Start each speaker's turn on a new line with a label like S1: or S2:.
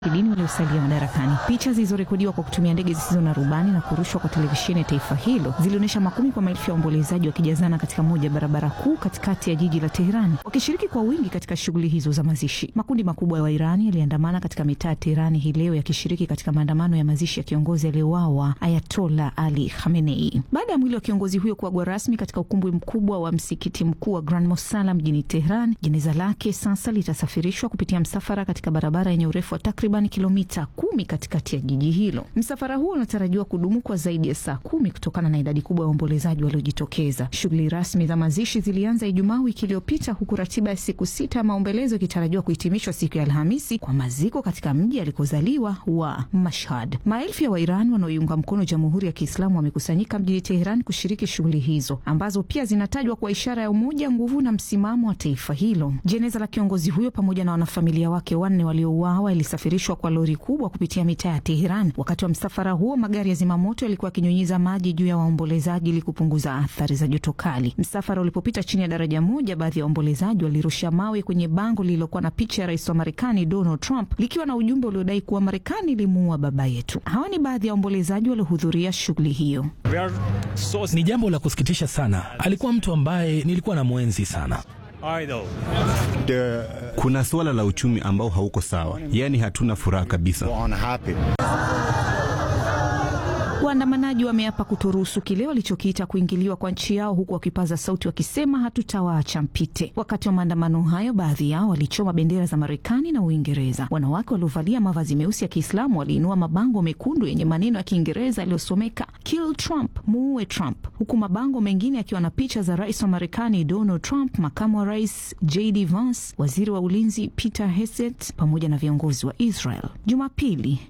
S1: kidini waliosalia madarakani. Picha zilizorekodiwa kwa kutumia ndege zisizo na rubani na kurushwa kwa televisheni ya taifa hilo zilionyesha makumi kwa maelfu ya waombolezaji wakijazana katika moja ya barabara kuu katikati ya jiji la Teherani, wakishiriki kwa wingi katika shughuli hizo za mazishi. Makundi makubwa ya Wairani yaliandamana katika mitaa ya Teherani hii leo yakishiriki katika maandamano ya mazishi ya kiongozi aliyeuawa Ayatola Ali Khamenei. Baada ya mwili wa kiongozi huyo kuagwa rasmi katika ukumbi mkubwa wa msikiti mkuu wa Grand Mosala mjini Teheran, jeneza lake sasa litasafirishwa kupitia msafara katika barabara yenye urefu wa takriban kilomita kumi katikati ya jiji hilo. Msafara huo unatarajiwa kudumu kwa zaidi ya saa kumi kutokana na idadi kubwa ya waombolezaji waliojitokeza. Shughuli rasmi za mazishi zilianza Ijumaa wiki iliyopita, huku ratiba ya siku sita ya maombolezo ikitarajiwa kuhitimishwa siku ya Alhamisi kwa maziko katika mji alikozaliwa wa Mashhad. Maelfu ya Wairani wanaoiunga mkono Jamhuri ya Kiislamu wamekusanyika mjini Teheran kushiriki shughuli hizo ambazo pia zinatajwa kwa ishara ya umoja, nguvu na msimamo wa taifa hilo. Jeneza la kiongozi huyo pamoja na wanafamilia wake wanne waliouawa ilisafirishwa kwa lori kubwa kupitia mitaa ya Teheran. Wakati wa msafara huo, magari ya zimamoto yalikuwa yakinyunyiza maji juu ya waombolezaji ili kupunguza athari za joto kali. Msafara ulipopita chini ya daraja moja, baadhi ya waombolezaji walirusha mawe kwenye bango lililokuwa na picha ya rais wa Marekani Donald Trump likiwa na ujumbe uliodai kuwa Marekani ilimuua baba yetu. Hawa ni baadhi ya waombolezaji waliohudhuria shughuli hiyo.
S2: So... ni jambo la kusikitisha sana. Alikuwa mtu ambaye nilikuwa na mwenzi sana.
S3: The... kuna suala la uchumi ambao hauko sawa, yaani hatuna furaha kabisa.
S1: Waandamanaji wameapa kutoruhusu kile walichokiita kuingiliwa kwa nchi yao, huku wakipaza sauti wakisema hatutawaacha mpite. Wakati wa maandamano hayo, baadhi yao walichoma bendera za Marekani na Uingereza. Wanawake waliovalia mavazi meusi ya Kiislamu waliinua mabango mekundu yenye maneno ya Kiingereza yaliyosomeka kill Trump, muue Trump, huku mabango mengine yakiwa na picha za rais wa Marekani Donald Trump, makamu wa rais JD Vance, waziri wa ulinzi Peter Hegseth pamoja na viongozi wa Israel. Jumapili